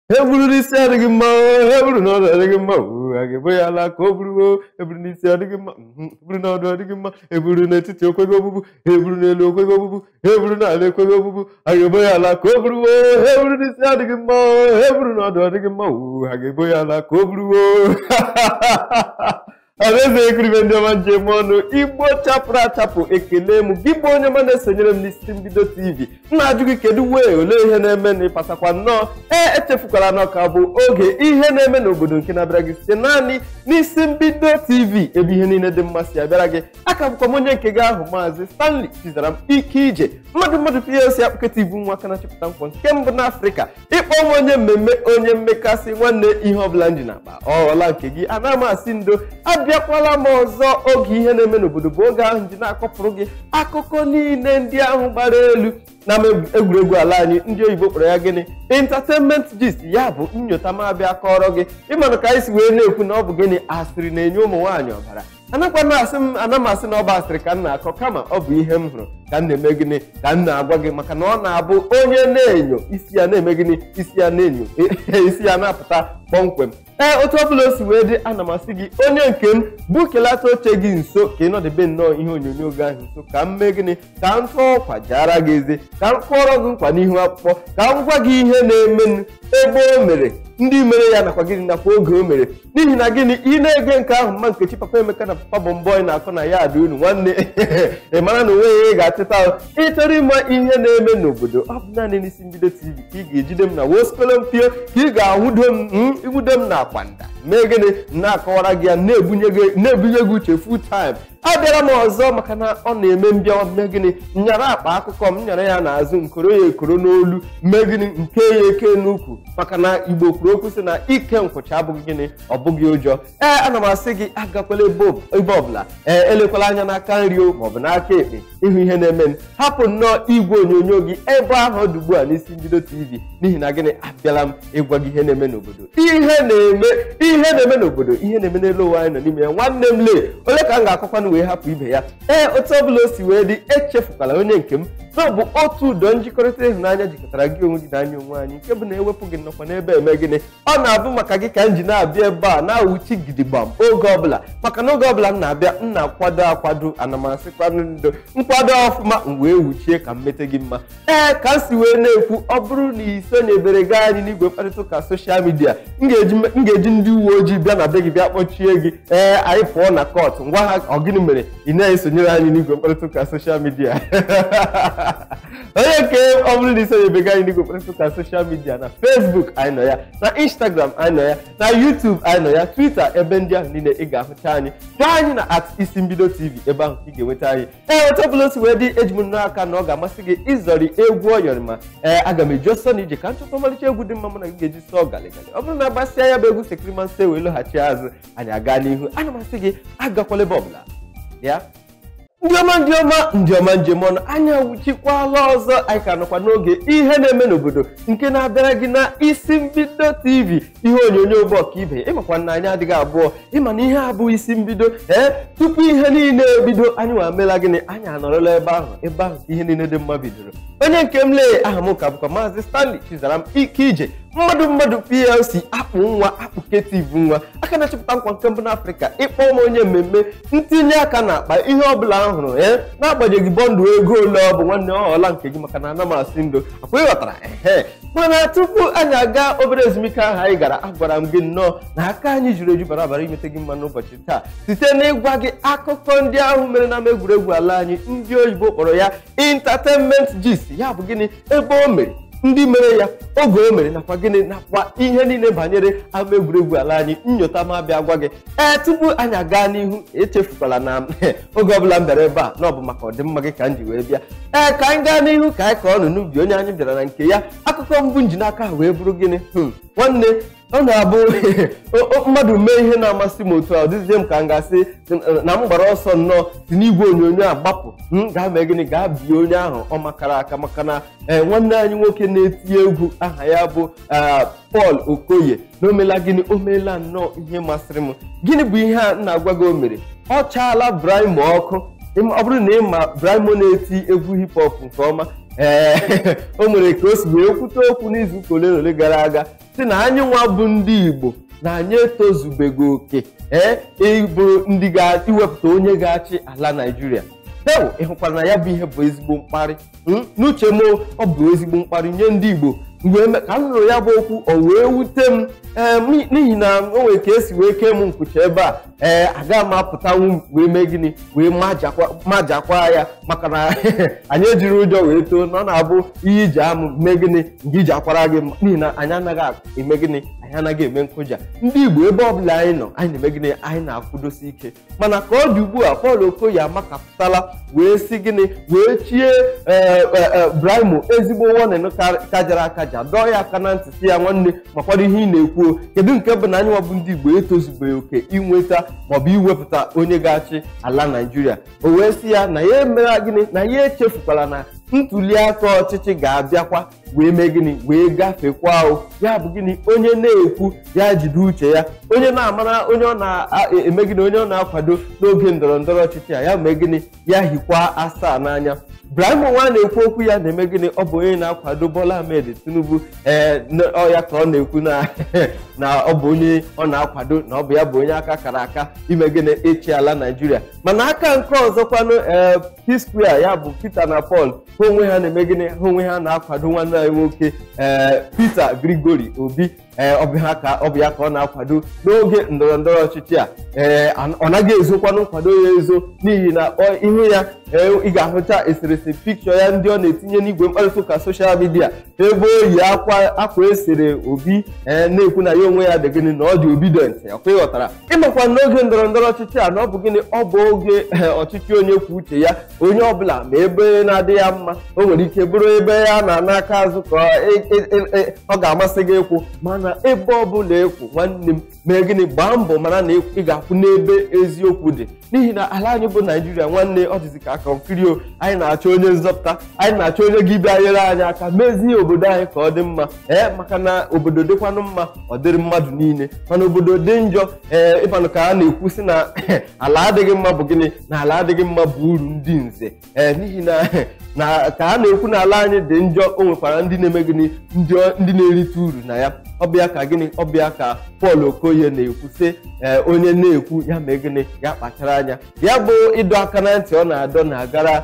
e buru n'isi adịghị mma e buru n'ọdụ adịghị mma oo, a ga-ebo ya ala ka o buruo e buru n'isi adịghị mma mhm, e buru n'ọdụ adịghị mma e buru n'etiti okweghị obubu e buru n'elu okweghị obubu e buru n'ala ekweghị obubu a ga-ebo ya ala ka o buruo e buru n'isi adịghị mma e buru n'ọdụ adịghị mma oo, a ga-ebo ya ala ka o buruo alaeze ekiribe ndị ọma njem ọnụ igbo chapụrụ achapụ ekele m gị bụ onye ọma na-esonyere m n'isi mbido tv m na-ajụ gị kedu wee olee ihe na-eme na ịpatakwa nnọọ ee echefukwara na ọka bụ oge ihe na-eme n'obodo nke na-abịara gị site naanị n'isi mbido tv ebe ihe niile dị mmasị abịara gị aka bụkwa m onye nke gị ahụ maazị stanley chizara m ike ije mmadụ mmadụ plc akpụketa ibu nwa aka na-achịpụta nkwọ nke mbụ n'afrịka ịkpọ m onye mmemme onye mmekasị nwanne ihe ọbụla ndị na-akpa ọla nke gị ana m asị ndo abịakwala m ọzọ oge ihe na-eme n'obodo bụ oge ahụ ji na-akọpụrụ gị akụkọ niile ndị ahụ gbara elu na egwuregwu ala anyị ndị oyibo kpọrọ ya gịnị entertainment gist ya bụ nnyota m abịa kọrọ gị ịmanụ ka anyị si wee na-ekwu na ọ bụ gịnị asịrị na-enye ụmụ nwaanyị ọbara anakwana asị m ana m asị na ọ bụ asịrị ka m na-akọ kama ọ bụ ihe m hụrụ ka m na-eme gịnị ka m na-agwa gị maka na ọ na-abụ onye na-enyo isi ya na-eme gịnị isi ya na-enyo isi ya na-apụta kpọmkwem ee otu ọbụla o si wee dị ana m asị gị onye nke m bụ kelata oche gị nso ka ị nọdebe nnọọ ihe onyonyo gị ahụ nso ka m mee gịnị ka m tụọ ọkwa jara gị eze ka m kpọrọ gị nkwa n'ihu akwụkwọ ka m gwa gị ihe na-emenụ ebe o mere ndị mere ya nakwa gịnị nakwa oge o mere n'ihi na gịnị ị na-ege nke ahụ mma nkechi papa emeka na papa bụ mbọ na-akọ na ya adị unu nwanne ị mara na onwe ya ị ga-achịta ị chọrọ ịma ihe na-eme n'obodo ọ bụ naanị n'isi mbido tv ka ị ga-ejide m na wospelo mpio ka ị ga-ahụdo m iwudo m na akwanda mee gịnị na-akọwara gị ya na-ebunye gị uche full time abịara m ọzọ maka na ọ na-eme mbịawa mee gịnị nyara akpa akụkọ m nyara ya n'azụ nkoro ya ekoro n'olu mee gịnị nke ya eke n'ukwu maka na igbo kwuru okwu sị na ike nkwụcha abụghị gịnị ọ bụghị ụjọ ee ana m asị gị agakwala ebe ọbụla ee elekwala anya n'aka nri o maọbụ n'aka ekpe ịhụ ihe na-eme hapụ nnọọ igwe onyonyo gị ebe ahụ ọ dị ugbu a n'isi mbido tv n'ihi na gịnị abịala m ịgwa gị ihe na-eme n'obodo ihe na-eme ihe na-eme n'obodo ihe na-eme n'elu ụwa anyị nọ n'ime ya nwanne m lee ole ka m ga-akọkwanụ wee hapụ ibe ya ee otu ọbụla o si wee dị echefukwala onye nke m na ọ bụ otu ụdọ njikọrịta ịhụnanya jikọtara gị onwe gị na anya onwe anyị nke bụ na ewepụ gị nnọkwa n'ebe eme gịnị ọ na-abụ maka gị ka m ji na-abịa ebe a na-awụchi gidigbam oge ọbụla maka na oge ọbụla m na-abịa m na-akwado akwado ana m asịkwanụ ndo nkwado ọfụma m wee wuchie ka m mete gị mma ee ka m si wee na-ekwu ọ bụrụ na i sonyebere gaa anyị n'igwe mkparịta ụka soshal midia m ga-eji ndị uwe ojii bịa na be gị bịa kpọchie gị ee anyị pụọ na kọtụ ngwa ha ọ gịnị mere ị na-esonyere anyị n'igwe mkparịta ụka soshal midia onye nke ọ bụrụ na isonyebega anyị n'igwe mkparịta ụka soshal midia na facebook anyị nọ ya na instagram anyị nọ ya na youtube anyị nọ ya twitter ebe ndị ahụ niile ị ga-ahụcha anyị gaa anyị na at isi mbido tv ebe ahụ ka ị ga-enweta anyị ee otu ọbụla o si wee dị eji m n'aka na ọ ga-amasị gị ịzọrị egwu ọyọrị ma ee aga m eji ọsọ na ije ka nchọta ọmalịcha egwu dị mma mụ na gị ga-eji sọọ galigali ọ bụrụ na agbasịa ya bụ egwu sekirimanse wee lọghachi azụ anyị aga n'ihu ana m asị gị agakwala ebe ọbụla ya ndị ọma ndị ọma ndị ọma njem ọnụ anya wuchikwala ọzọ anyị ka nọkwa n'oge ihe na-eme n'obodo nke na-abịara gị na isi mbido tv ihe onyonyo bụ ọka ibe ịmakwa na anyị adịghị abụọ ịma na ihe abụghị isi mbido ee tupu ihe niile ebido anyị nwa mela gịnị anyị anọrọla ebe ahụ ebe ahụ ka ihe niile dị mma bidoro onye nke m lee aha m ka bụkwa maazị stanley chizara m ike ije mmadụ mmadụ plc akpụ nwa akpụketiv nwa aka na-achịpụta nkwa nke mbụ n'afrịka ịkpọ m onye mmemme ntinye aka na akpa ihe ọbụla m hụrụ ee n'agbanyeghị bọndụ ego ole ọ bụ nwanne ọhọla nke gị maka na ana m asị ndo akwa ịghọtara ehe mana tupu anyị aga obere ezumike ahụ anyị gara agwara m gị nnọọ na aka anyị juru eju bara bara imete gị mma n'ụbọchị taa site n'ịgwa gị akụkọ ndị ahụ mere na egwuregwu ala anyị ndị oyibo kpọrọ ya entertainment gist ya bụ gịnị ebe o mere ndị mere ya oge o mere nakwa gịnị nakwa ihe niile banyere ama egwuregwu ala anyị nnyota ma bịa gwa gị ee tupu anyị aga n'ihu echefukwala na oge ọbụla m bịara ebe a na ọ bụ maka ọdịmma gị ka m ji wee bịa ee ka anyị gaa n'ihu ka anyị kọọ nụ n'ubi onye anyị bịara na nke ya akụkọ mbụ njinaka wee bụrụ gịnị nwanne ọ na-abụ mmadụ mee ihe na-amasị m otu a ọ dịzie m ka m ga-asị na m gbara ọsọ nnọọ si n'igwe onyonyo a gbapụ m gaa mee gịnị gaa bie onye ahụ ọ makara aka maka na ee nwanne anyị nwoke na-eti egwu aha ya bụ Paul Okoye na omela gịnị o meela nnọọ ihe masịrị m gịnị bụ ihe a na-agwa gị o mere ọ chaala Brimo ọkụ ọ bụrụ na ị ma Brimo na-eti egwu hip hop nke ọma ee o nwere ka o si wee kwute okwu n'izu ụka ole na ole gara aga si na anyị nwa bụ ndị igbo na anyị etozubego oke ee ịbụrụ ndị ga-iwepụta onye ga-achị ala naijiria dewo ịhụkwara na ya bụ ihe bụ ezigbo mkparị n'uche m ọ bụ ezigbo mkparị nye ndị igbo mgbe ka m nụrụ ya bụ okwu o wee wute m n'ihi na o nwere ka esi wee kee m nkwucha ebe a ee aga m apụtanwu wee mee gịnị wee majakwa ya maka na anyị ejiri ụjọ wee too na ọ na-abụ ihe iji amụ mee gịnị nke iji akwara gị n'ihi na anyị anaghị eme gịnị anyị anaghị eme nkụja ndị igbo ebe ọbụla anyị nọ anyị na-eme gịnị anyị na-akwụdosi ike mana ka ọ dị ugbu a Paul Okoye amakapụtala wee si gịnị wee chie Brimo ezigbo wonin kajara akaja dọọ ya aka na ntị si ya nwanne makwado ihe ị na-ekwu kedu nke bụ na anyị nwabụ ndị igbo etozubeghị oke inweta maọbụ iwepụta onye ga-achị ala naijiria o wee sị ya na ya emera gịnị na ya echefukwala na ntuli aka ọchịchị ga-abịakwa wee mee gịnị wee gafekwa o ya bụ gịnị onye na-ekwu ya jide uche ya onye na-amara onye ọ na-eme gịnị onye ọ na-akwado n'oge ndọrọ ndọrọ ọchịchị a ya mee gịnị ya hikwa asaa n'anya Brimo nwa na-ekwu okwu ya na-eme gịnị ọ bụ onye na-akwado Bola Ahmed Tinubu ee ọya ka ọ na-ekwu na ọ bụ onye ọ na-akwado na ọ bụ ya bụ onye aka kara aka ime gịnị ịchị ala Naijiria mana aka nke ọzọkwanụ ee P-Square ya bụ Peter na Paul ha onwe ha na-eme gịnị ha onwe ha na-akwado nwanne anyị nwoke ee Peter Grigori Obi ee ọ bụ ya ka ọ na-akwado n'oge ndọrọ ndọrọ ọchịchị a ee ọ naghị ezokwanụ nkwado ya ezo n'ihi na ihu ya ị ga-ahụcha eserese pikchọ ya ndị ọ na-etinye n'igwe mkparịta ụka soshal midia ebe o yi akwa esere obi na-ekwu na ya onwe ya dị gịnị na ọ dị obidient ọkwa ịghọtara ịmakwa n'oge ndọrọ ndọrọ ọchịchị a na ọ bụ gịnị ọ bụ oge ọchịchị onye kwuo uche ya onye ọbụla ma ebe na-adị ya mma o nwere ike bụrụ ebe ya na n'aka azụ ka ọ ga-amasị gị ịkwụ mana ebe ọbụla ịkwụ nwanne m mee gịnị gbaa mbọ mara na ị ga-akwụ n'ebe eziokwu dị n'ihi na ala anyị bụ naijiria nwanne ọ dịzi ka aka nkirio anyị na-achọ onye nzọpụta anyị na-achọ onye gị bịa nyere anyị aka mezie obodo anyị ka ọ dị mma ee maka na obodo dịkwanụ mma ọ dịrị mmadụ niile mana obodo dị njọ ee ịbanụ ka a na-ekwu sị na ala adịghị mma bụ gịnị na ala adịghị mma bụ uru ndị nze ee n'ihi na na ka a na-ekwu na ala anyị dị njọ o nwekwara ndị na-eme gịnị ndị na-erite uru na ya ọbịa ka gịnị ọbịa ka Paul Okoye na-ekwu sị onye na-ekwu ya mee gịnị ya kpachara anya ya bụ ịdọ aka na ntị ọ na-adọ na-agara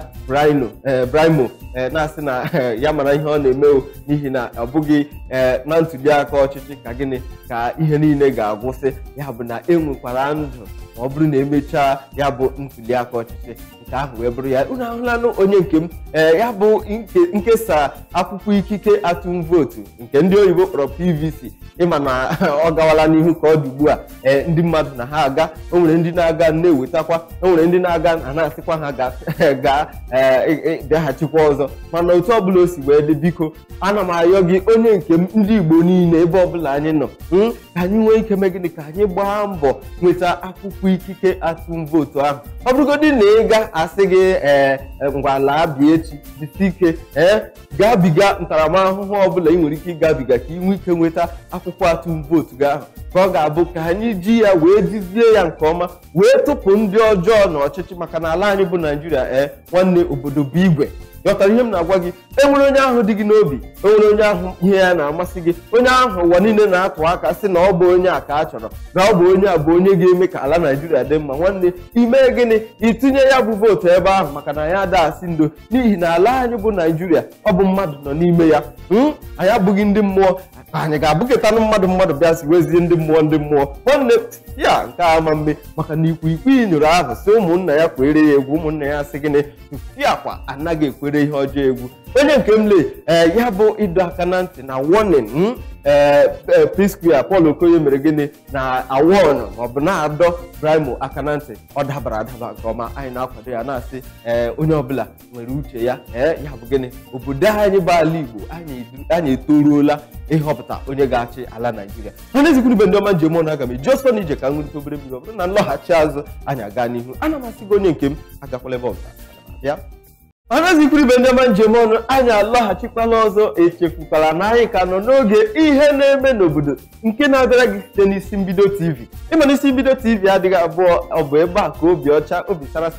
Brimo na-asị na ya mara ihe ọ na-eme o n'ihi na ọ bụghị na ntuli aka ọchịchị ka gịnị ka ihe niile ga-agwụsị ya bụ na enwekwara ndụ ma ọ bụrụ na emechaa ya bụ ntuli aka ọchịchị nke ahụ wee bụrụ ya unu ahụlanụ onye nke m ee ya bụ nkesa akwụkwọ ikike atụm vootu nke ndị oyibo kpọrọ PVC ịma na ọ gawala n'ihu ka ọ dị ugbu a ee ndị mmadụ na ha aga o nwere ndị na-aga na-ewetakwa o nwere ndị na-aga na na-asịkwa ha gaa bịaghachikwa ọzọ mana otu ọbụla o si wee dị biko ana m ayọ gị onye nke m ndị Igbo niile ebe ọbụla anyị nọ ka anyị nwee ike mee gịnị ka anyị gbaa mbọ nweta akwụkwọ ikike atụm vootu ahụ ọ bụrụgodị na ị ga asị gị ee ngwa laa bịa echi jisi ike ee gabiga ntaramahụhụ ọbụla ị nwere ike ịgabiga ka ị nwee ike nweta akwụkwọ atụm vootu gị ahụ ka ọ ga-abụ ka anyị ji ya wee jizie ya nke ọma wee tụpụ ndị ọjọọ n'ọchịchị maka na ala anyị bụ naijiria ee nwanne obodo bụ igwe ghọtara ihe m na-agwa gị enwere onye ahụ dị gị n'obi enwere onye ahụ ihe ya na-amasị gị onye ahụ ụwa niile na-atụ aka sị na ọ bụ onye a ka a chọrọ na ọ bụ onye a bụ onye ga-eme ka ala naijiria dị mma nwanne ime gịnị itinye ya bụ vootu ebe ahụ maka na ya ada asị ndo n'ihi na ala anyị bụ naijiria ọ bụ mmadụ nọ n'ime ya anyị abụghị ndị mmụọ anyị ga-abụkịtanụ mmadụ mmadụ bịa si wezie ndị mmụọ ndị mmụọ nwanne ya nke a ama mme maka na ikwikwii nyụrụ ahụ si ụmụnna ya kwere ya egwu ụmụnna ya sị gịnị tụfiakwa anaghị ekwere ihe ọjọọ egwu onye nke m lee ee ya bụ ịdọ aka na ntị na warning ee P-Square Paul Okoye mere gịnị na awon maọbụ na-adọ Brimo aka na ntị ọ dabara adaba nke ọma anyị na-akwado ya na-asị ee onye ọbụla nwere uche ya ee ya bụ gịnị obodo anyị bụ ala Igbo anyị etoruola ịhọpụta onye ga-achị ala Naijiria mana ezikwuru ndị ọma njem ọnụ aga m eji ọsọ n'ije ka m nwerite obere mmiri ọ bụrụ na nlọghachi azụ anyị aga n'ihu ana m asị gị onye nke m agakwala ebe ọbụla ya anazikwuru ibe ndị ọma njem ọnụ anyị alọghachikwala ọzọ echefukwala na anyị ka nọ n'oge ihe na-eme n'obodo nke na-abịara gị site n'isi mbido tv ịma na isi mbido tv adịghị abụọ ọ bụ ebe a ka obi ọcha obi sarasara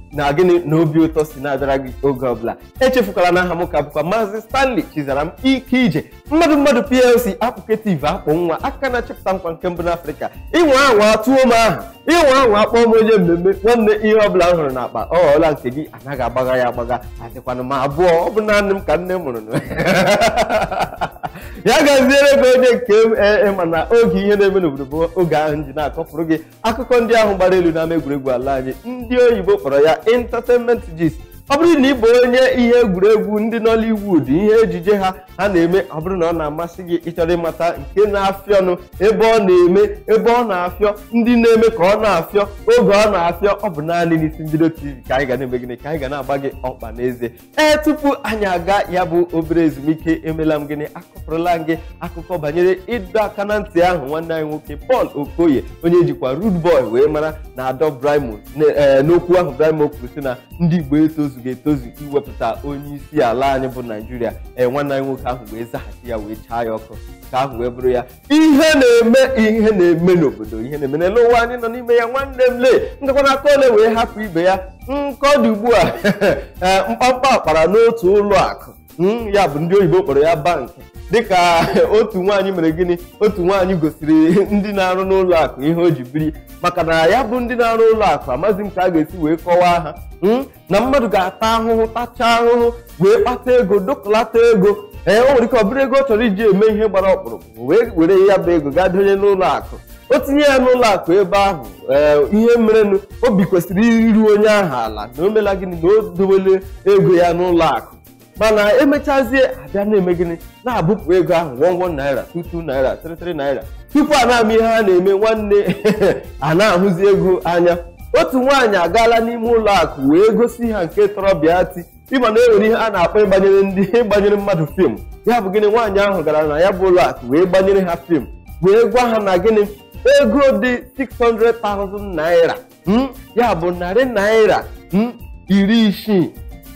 na gịnị na obi ụtọ si na-abịara gị oge ọbụla echefukwala na aha m ka bụkwa maazị stanley chizaram ike ije mmadụ mmadụ plc apụketiv akpụ nwa aka na-achịpụta nkwa nke mbụ n'afrịka ịnwe anwa tụọ m aha ịnwe anwa akpọọ m onye mmemme nwanne ihe ọbụla m hụrụ n'akpa ọ ghọọla nke gị anaghị agbagha ya agbagha adịkwana m abụọ ọ bụ naanị m ka nne mụrụ ya gaziere gị onye nke m mana oge ihe na-eme n'obodo bụ oge ahụ ji na-akọpụrụ gị akụkọ ndị ahụ gbara elu n'ama egwuregwu ala anyị ndị oyibo kpọrọ ya entertainment gist ọ bụrụ na ị bụ onye ihe egwuregwu ndị Nollywood ihe ejije ha ha na-eme ọ bụrụ na ọ na-amasị gị ịchọrọ ịmata nke na-afịọ ọnụ ebe ọ na-eme ebe ọ na-afịọ ndị na-eme ka ọ na-afịọ oge ọ na-afịọ ọ bụ naanị n'isi mbido TV ka anyị ga na-eme gịnị ka anyị ga na-agba gị ọkpa n'eze ee tupu anyị aga ya bụ obere ezumike emela m gịnị akọpụrụla m gị akụkọ banyere ịdọ aka na ntị ahụ nwanne anyị nwoke Paul Okoye onye jikwa Rude Boy wee mara na Adọ Brimo n'okwu ahụ Brimo kwuru sị na ndị Igbo etozu ga-etozu iwepụta onye isi ala anyị bụ naijiria ee nwanne anyị nwoke ahụ wee zaghachi ya wee chaa ya ọkụ ka ahụ wee bụrụ ya ihe na-eme ihe na-eme n'obodo ihe na-eme n'elu ụwa anyị nọ n'ime ya nwanne m lee ngakwana aka ole wee hapụ ibe ya nkọ dị ugbu a mkpamkpa akpara n'otu ụlọ akụ ya bụ ndị oyibo kpọrọ ya bankị dịka otu nwaanyị mere gịnị otu nwaanyị gosiri ndị na-arụ n'ụlọ akụ ihe o ji biri maka na ya bụ ndị na-arụ ụlọ akụ amaghị m ka a ga-esi wee kọwaa ha na mmadụ ga-ata ahụhụ tachaa ahụhụ wee kpata ego dokọlata ego ee o nwere ike ọ bụrụ ego ọ chọrọ iji eme ihe gbara ọkpụrụkpụ wee were ya bụ ego gaa donye n'ụlọ akụ o tinye ya n'ụlọ akụ ebe ahụ ee ihe merenụ obi kwesịrị iru onye ahụ ala na o mela gịnị na o dowele ego ya n'ụlọ akụ mana emechazie abịa na-eme gịnị na-abụpụ ego ahụ wọnwọ naira tutu naira tịrịtịrị naira tupu a na-ama ihe ha na-eme nwanne a na-ahụzi ego anya otu nwaanyị agaala n'ime ụlọ akụ wee gosi ha nke tọrọ bịa ti ịma na enwere ihe a na-akpọ ịgbanyere ndị ịgbanyere mmadụ fim ya bụ gịnị nwaanyị ahụ gara na ya bụ ụlọ akụ wee gbanyere ha fim wee gwa ha na gịnị ego dị 600,000 naira ya bụ narị naira iri isii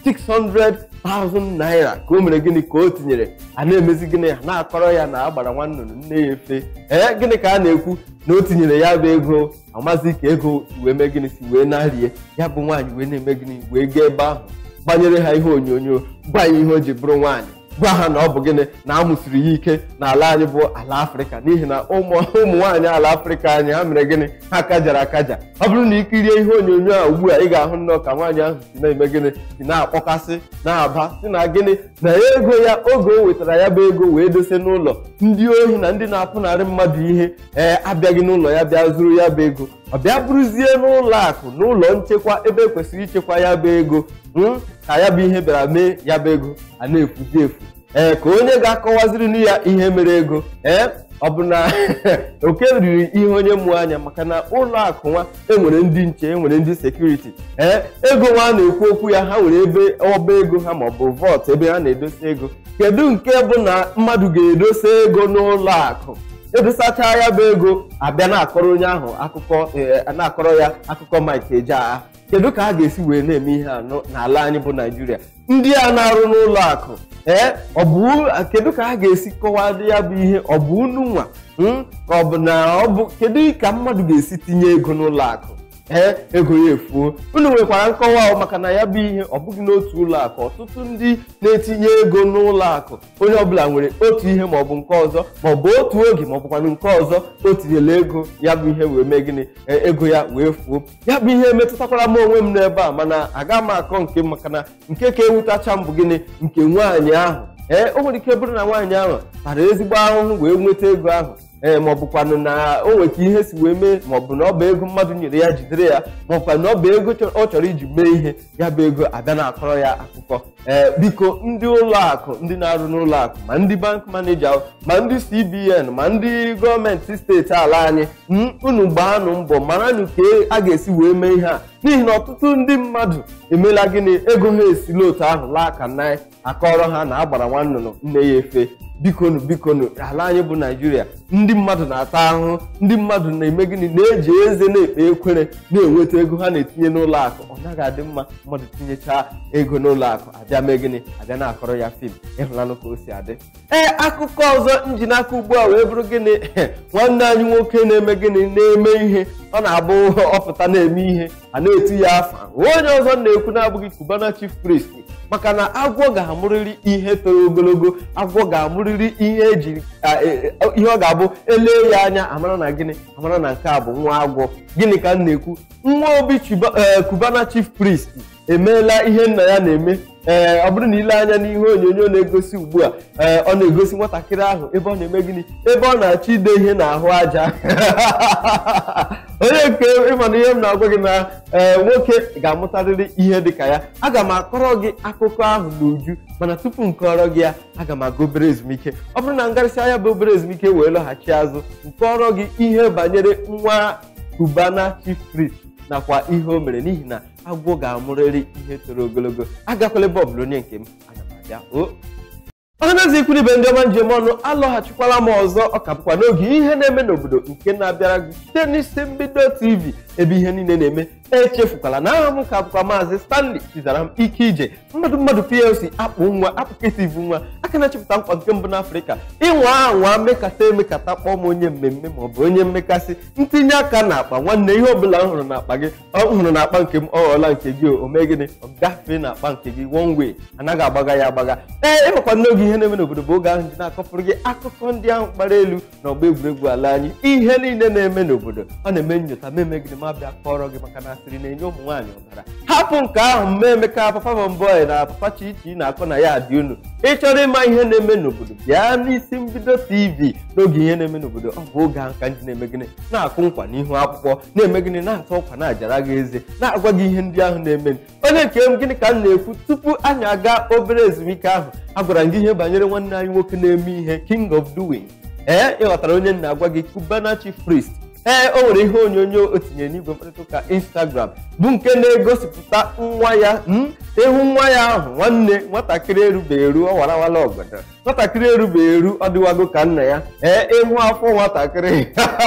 600,000 naira ka o mere gịnị ka o tinyere a na-emezi gịnị ha na-akọrọ ya na agbara nwannụnụ nne ya efe ee gịnị ka a na-ekwu na o tinyere ya bụ ego amazi ka ego si wee mee gịnị si wee na-arie ya bụ nwaanyị wee na-eme gịnị wee gaa ebe ahụ gbanyere ha ihe onyonyo gwa ya ihe o ji bụrụ nwaanyị gwa ha na ọ bụ gịnị na a mụsiri ya ike n'ala anyị bụ ala afrịka n'ihi na ụmụ nwaanyị ala afrịka anyị ha mere gịnị ha kajara akaja ọ bụrụ na ikirie ihe onyonyo a ugbu a ị ga-ahụ nnọọ ka nwaanyị ahụ si na-eme gịnị si na-akpọkasị na-aba si na gịnị na ego ya oge o wetara ya bụ ego wee dose n'ụlọ ndị ohi na ndị na-apụnarị mmadụ ihe ee abịaghị n'ụlọ ya bịa zuru ya bụ ego ọ bịa bụrụzie n'ụlọ akụ n'ụlọ nchekwa ebe ekwesịrị ichekwa ya bụ ego ka ya bụ ihe bịara mee ya bụ ego a na-efuzi efu ee ka onye ga-akọwaziri ya ihe mere ego ee ọ bụ na oke riri ihe onye mụọ anya maka na ụlọ akụ nwa enwere ndị nche enwere ndị sekuriti ee ego nwa na-ekwu okwu ya ha nwere ebe ọba ego ha maọbụ vọt ebe ha na-edosa ego kedu nke bụ na mmadụ ga-edosa ego n'ụlọ akụ edosacha ya bụ ego abịa na-akọrọ onye ahụ akụkọ na-akọrọ ya akụkọ Mike Ejeagha kedu ka a ga-esi wee na-eme ihe anọ n'ala anyị bụ naijiria ndị a na-arụ n'ụlọ akụ ee ọ bụ kedu ka a ga-esi kọwado ya bụ ihe ọ bụ unu nwa ka ọ bụ na ọ bụ kedu ka mmadụ ga-esi tinye ego n'ụlọ akụ ee ego ya efuo unu nwekwara nkọwa maka na ya bụ ihe ọ bụghị n'otu ụlọ akụ ọtụtụ ndị na-etinye ego n'ụlọ akụ onye ọbụla nwere otu ihe maọbụ nke ọzọ maọbụ otu oge maọbụkwanụ nke ọzọ o tinyere ego ya bụ ihe wee mee gịnị ego ya wee fuo ya bụ ihe metụtakwara m onwe m n'ebe a mana aga m akọ nke maka na nke ka ewutacha m bụ gịnị nke nwaanyị ahụ ee o nwere ike bụrụ na nwaanyị ahụ tara ezigbo ahụhụ wee nweta ego ahụ ee ma ọ bụkwanụ na o nwere ka ihe si wee mee ma ọ bụ na ọ bụ ego mmadụ nyere ya jidere ya ma ọ bụkwa na ọ bụ ego ọ chọrọ iji mee ihe ya bụ ego abịa na-akọrọ ya akụkọ ee biko ndị ụlọ akụ ndị na-arụ n'ụlọ akụ ma ndị bank maneja ma ndị cbn ma ndị gọọmenti steeti ala anyị unu gbaanụ mbọ maranụ ka a ga-esi wee mee ihe a n'ihi na ọtụtụ ndị mmadụ emela gịnị ego ha esila otu ahụ laa ka na akọrọ ha na agbara nwannụnụ nne ya efe bikonu bikonu ala anyị bụ naijiria ndị mmadụ na-ata ahụhụ ndị mmadụ na-eme gịnị na-eji eze na-ekpe ekwere na-enweta ego ha na-etinye n'ụlọ akụ ọ naghị adị mma mmadụ tinyechaa ego n'ụlọ akụ abịa mee gịnị abịa na-akọrọ ya fim ịhụlanụ ka o si adị ee akụkọ ọzọ nji n'aka ugbu a wee bụrụ gịnị nwanne anyị nwoke na-eme gịnị na-eme ihe ọ na-abụ ọpụta na-eme ihe a na-eti ya afa onye ọzọ na-ekwu na-abụghị Cubana chief priest maka na agwọ ga-amụrịrị ihe toro ogologo agwọ ga-amụrịrị ihe eji ihe ọ ga-abụ elee ya anya amara na gịnị amara na nke a bụ nwa agwọ gịnị ka m na-ekwu nwa obi Cubana chief priest emeela ihe nna ya na-eme ee ọ bụrụ na ile anya n'ihe onyonyo na-egosi ugbu a ee ọ na-egosi nwatakịrị ahụ ebe ọ na-eme gịnị ebe ọ na-achọ ide ihe n'ahụ aja onye nke ịma na ihe m na-agwa gị na ee nwoke ga-amụtarịrị ihe dị ka ya aga m akọrọ gị akụkọ ahụ n'uju mana tupu m kọrọ gị ya aga m aga obere ezumike ọ bụrụ na ngarịsị anya bụ obere ezumike wee lọghachi azụ nkọrọ gị ihe banyere nwa Cubana chief priest nakwa ihe o mere n'ihi na agwọ ga-amụrịrị ihe toro ogologo agakwala ebe ọbụla onye nke m aga m abịa o ọhaneze ikwu ibe ndị ọma njem ọnụ alọghachikwala m ọzọ ọ ka bụkwa n'oge ihe na-eme n'obodo nke na-abịara gị site n'isi mbido tv ebe ihe niile na-eme echefukwala na aha m ka bụkwa maazị stanley chizara m ike ije mmadụ mmadụ plc akpụ nwa apụketivu nwa aka na-echepụta nkwa nke mbụ n'afrịka ịnwa anwa mekata emekata kpọọ m onye mmemme maọbụ onye mmekasị ntinye aka na akpa nwanne ihe ọbụla m hụrụ na akpa gị ọ hụrụ na akpa nke m ọ ghọọla nke gị o mee gịnị ọ gafee na akpa nke gị one way anaghị agbaga ya agbaga ee ịmakwa n'oge ihe na-eme n'obodo bụ oge ahụ ji na-akọpụrụ gị akụkọ ndị ahụ kpara elu na ọgba egwuregwu ala anyị ihe niile na-eme n'obodo ọ na-eme nyocha meme gịnị ma bịa kọrọ gị maka na asịrị na-enye ụmụ nwaanyị ọbara hapụ nke ahụ mma emeka papa bọmbọị na papa chichi na-akọ na ya dị unu ị chọrọ ịma ihe na-eme n'obodo bịa n'isi mbido tv n'oge ihe na-eme n'obodo ọ bụ oge ahụ ka ndị na-eme gịnị na-akụ nkwa n'ihu akwụkwọ na-eme gịnị na-atụ ọkwa na-ajara gị eze na-agwa gị ihe ndị ahụ na-eme onye nke m gịnị ka m na-ekwu tupu anyị aga obere ezumike ahụ agwara m gị ihe banyere nwanne anyị nwoke na-eme ihe king of doing ee ịghọtara onye na-agwa gị Cubana chief priest ee o nwere ihe onyonyo o tinyere n'igwe mkparịta ụka instagram bụ nke na-egosipụta nwa ya ịhụ nwa ya ahụ nwanne nwatakịrị erubeghị eru ọ warawala ọgọdọ nwatakịrị erubeghị eru ọ dịwago ka nna ya ee ịhụ afọ nwatakịrị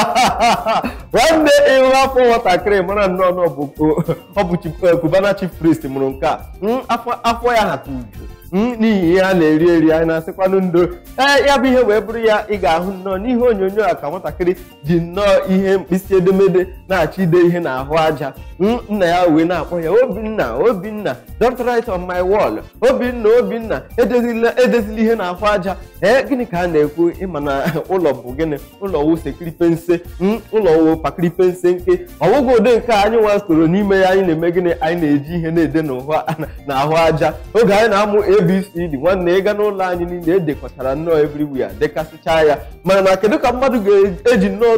nwanne ịhụ afọ nwatakịrị mara nnọọ na ọ bụ Cubana chief priest mụrụ nke a afọ ya hata uju n'ihi ihe a na-eri eri anyị na-asịkwanụ ndo ee ya bụ ihe wee bụrụ ya ị ga-ahụ nnọọ n'ihe onyonyo a ka nwatakịrị ji nnọọ ihe mkpịsị edemede na-achọ ide ihe n'ahụ aja nna ya wee na-akpọ ya obinna obinna don't write on my wall obinna obinna edezila ihe n'ahụ aja ee gịnị ka a na-ekwu ịma na ụlọ bụ gịnị ụlọ wụ sekiripense ụlọ wụ pakiripense nke ọwụgwụ ụdị nke anyị nwa soro n'ime ya anyị na-eme gịnị anyị na-eji ihe na-ede n'ahụ aja oge anyị na-amụ abcd nwanne ịga n'ụlọ anyị niile edekọtara nnọọ everywhere dekasịchaa ya mana na kedu ka mmadụ ga-eji nnọọ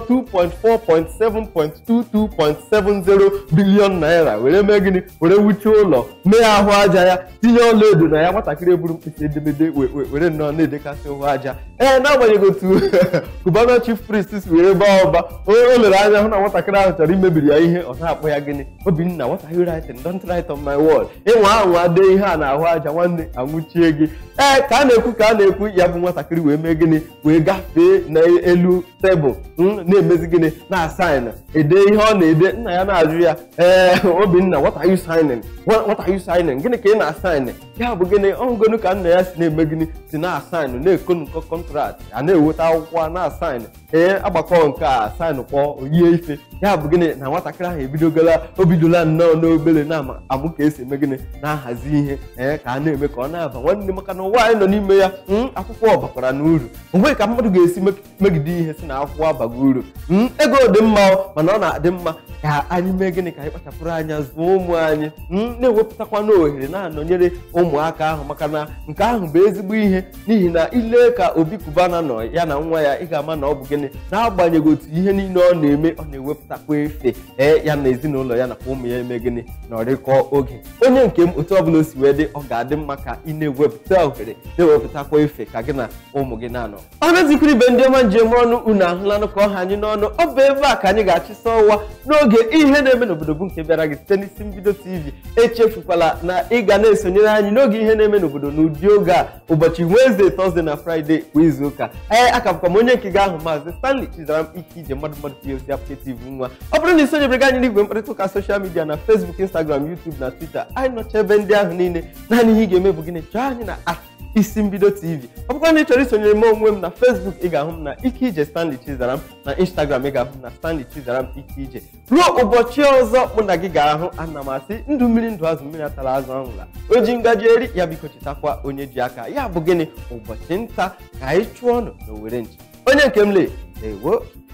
2.4.7.22.70 bilion naira were mee gịnị were wuchie ụlọ mee ahụ aja ya tinye ọla edo na ya nwatakịrị eburu mkpịsị edemede were nnọọ na-edekasị ahụ aja ee n'agbanyeghị otu Cubana chief priest si were baa ụba onye o lere anya hụ na nwatakịrị ahụ chọrọ imebiri ya ihe ọ na-akpọ ya gịnị obinna what are you writing don't write on my wall ịnwa anwa dee ihe a na-ahụ aja nwanne anwụchie gị ee ka a na-ekwu ka a na-ekwu ya bụ nwatakịrị wee mee gịnị wee gafee n'elu tebụl na-emezi gịnị na-asaịn ede ihe ọ na-ede nna ya na-ajụ ya ee obinna what are you signing what are you signing gịnị ka ị na-asaịn ya bụ gịnị ọngonu ka nna ya si na-eme gịnị si na-asaịn na-ekonukọ kọntrakt a na-eweta akwụkwọ na-asaịn ee agbakọ nke a saịn kwọ oyie ife ya bụ gịnị na nwatakịrị ahụ ebidogola o bidola nnọọ n'obere na-amụ ka esi eme gịnị na-ahazi ihe ee ka a na-eme ka ọ na-aba nwanne maka na ụwa anyị nọ n'ime ya akwụkwọ bakwara n'uru onwe ka mmadụ ga-esi megide ihe si na akwụkwọ abago uru ego dị mma mana ọ na-adị mma ka anyị mee gịnị ka anyị kpachapụrụ anya zụọ ụmụ anyị na-ewepụtakwa n'ohere na-anọnyere ụmụaka ahụ maka na nke ahụ bụ ezigbo ihe n'ihi na ile ka obi Cubana nọ ya na nwa ya ị ga-ama na ọ bụ gịnị na-agbanyeghị otu ihe niile ọ na-eme ọ na-ewepụtakwa efe ee ya na ezinụlọ ya nakwa ụmụ ya eme gịnị na ọrịkọ oge onye nke m otu ọbụla o si wee dị ọ ga-adị mma ka ị na-ewepụta ohere na-ewepụtakwa efe ka gị na ụmụ gị na-anọ ọ na-ezikwa ibe ndị ọma njem ọnụ unu ahụlanụ ka ọha anyị n'ọnụ ọ bụ ebe a ka anyị ga-achịsa ọwa n'oge n'oge ihe na-eme n'obodo bụ nke bịara gị site n'isi mbido tv echefukwala na ị ga na-esonyere anyị n'oge ihe na-eme n'obodo n'ụdị oge a ụbọchị wenezdee tọzdee na fraịde kwa izu ụka ee akabụkwa m onye nke gị ahụ maazị stanley chizaram ike ije mmadụ mmadụ plc applicative nwa ọ bụrụ na ị sonyebere anyị n'igwe mkparịta ụka soshal midia na facebook instagram youtube na twitter anyị nọcha ebe ndị ahụ niile naanị ihe ị ga-eme bụ gịnị chọọ anyị na at isi mbido tv ọ bụkwa na ị chọrọ isonyere m onwe m na facebook ị ga-ahụ m na ike ije stanley chizaram na instagram ị ga-ahụ m na stanley chizaram ike ije ruo ụbọchị ọzọ mụ na gị ga-ahụ ana m asị ndụ mmiri ndụ azụ mmiri atara azụ ọhụla o ji ngaji eri ya biko chetakwa onye ji aka ya bụ gịnị ụbọchị nta ka anyị chụọ ọnụ na owere nchi onye nke m lee ewo